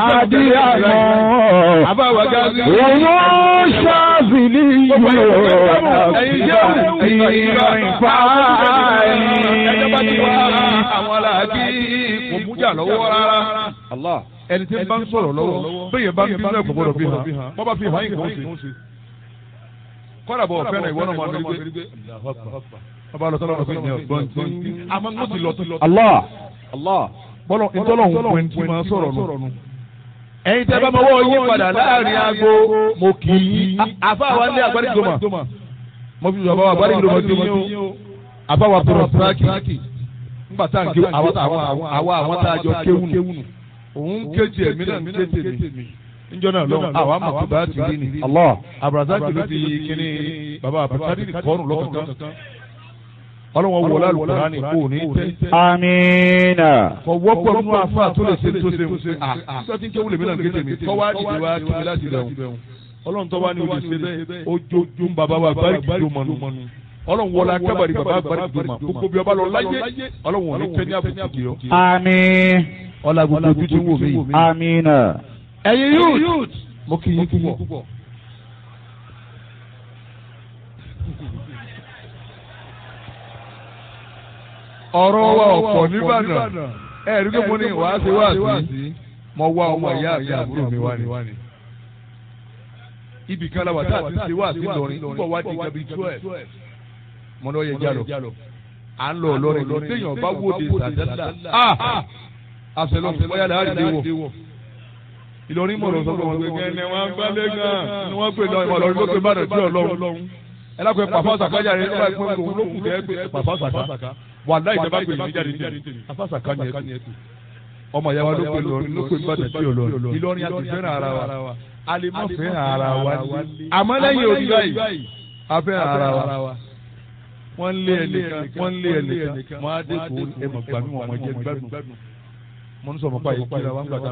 àdìyàmọ́. àbáwá gáàsì. Òun ṣáàbìlì yóò ẹ̀yin jẹ́ ìrìn ẹjọ́ bá ti wá fáyì. àwọn aláàbí kò mújà lọ́wọ́ rárá. Allah. ẹni tí ń bá ń sọ̀rọ̀ lọ́wọ́ bẹ́ẹ̀ bá ń bínú ẹ̀kọ́ gbọ́dọ̀ fi hàn wọ́n bá fi hàn yín kò ń ṣe. kọ́dà bọ̀ fẹ́ràn ìwọ náà máa ń rí gbé. ọba lọ sọ́dọ̀ ọ̀gbìn ní ọ̀gbọ́n tí àmọ́ ń ti lọ. Allah. Allah. bọ́lọ̀ ìtọ́lọ̀ ń pẹ́ tí máa sọ̀rọ̀ nù. ẹ̀yin tẹ́ bá máa wọ́ yín padà láàrin aago mo kì í. àfa wa ní agbáríjọmọ. mo fi sọ àbáwá agbáríjọmọ sí yín o. àbáwá tọrọ síráàkì. nígbà tá à ń ké àwọn àwọn àwọn tá a jọ kéwù nù. òun kéjì ẹ̀mí náà ń kéjì mi. níjọ́ náà lọ́wọ́ àwa mọ̀ tó bá ti rí ni. Allah. abrazaki ló fi kíní baba abrazaki kọ́ọ̀nù lọ́kọ̀ọ̀kan. ọlọ́wọ́n wọlé alùpùpù ní kò ní tẹ́ Amina. kọ wọ́pọ̀ nínú afa tó lè ṣe tó ṣe ń ṣe à nígbà tí ń kéwù lèmi náà ń kéde mi kọ́ wá dìde wá kí mi láti bẹ̀rù ọlọ́run tó wá ní olè ṣe bẹ́ẹ̀ ojojú ń bàbá wa báríkì tó mọ̀nù ọlọ́run wọlé akábàrí bàbá báríkì tó mọ̀ gbogbo bí ọba lọ láyé ọlọ́run ò ní kẹ́ ní àbùkù kì í Àmín. ọlá gbogbo ojú tí ń wò mí. Amina. ẹ̀yin youth mo kì í púpọ̀. ọ̀rọ̀ wa ọ̀pọ̀ nìbàdàn ẹ̀rí pé mo ní wàá ṣe wá sí mo wá ọmọ ìyá àti àbúrò mi wá ní. ibì kan la wà tá a ti ṣe wá sí lọrin púpọ̀ wá di gabi twelve mo ní ọyẹ jálọ à ń lọ lọrin lọ téèyàn bá wòde sàdádà àṣẹlọsẹ bóyá láàrin lè wọ Ìlọrin mọ̀rọ̀ sọ pé wọ́n gbé kẹ́ni wọ́n gbálẹ̀ gan ni wọ́n pè lọ́ọ́ Ìlọrin ló pé bàdàn tí Ọlọ́run ẹ lápẹ́ pàfọ́ sàkájà rẹ nígbà pé òun ló kù kẹ́ pé pàfọ́ sàká wà láì jẹ́ bá pè mí jáde ní pàfọ́ sàká ni ẹ tù ọmọ ìyá wa ló pè lọrin ló pè bàdàn tí Ọlọ́run Ìlọrin àti fẹ́ràn ara wa a lè má fẹ́ràn ara wa ní àmọ́ lẹ́yìn òbí báyìí a fẹ́ràn ara wa wọ́n lé ẹnìkan wọ́n lé ẹnìkan wọ́n á dé kó ẹ̀mọ̀ gbàmí wọn mọ̀ jẹ́ gbádùn mo ń sọ mọ́ pa yìí kí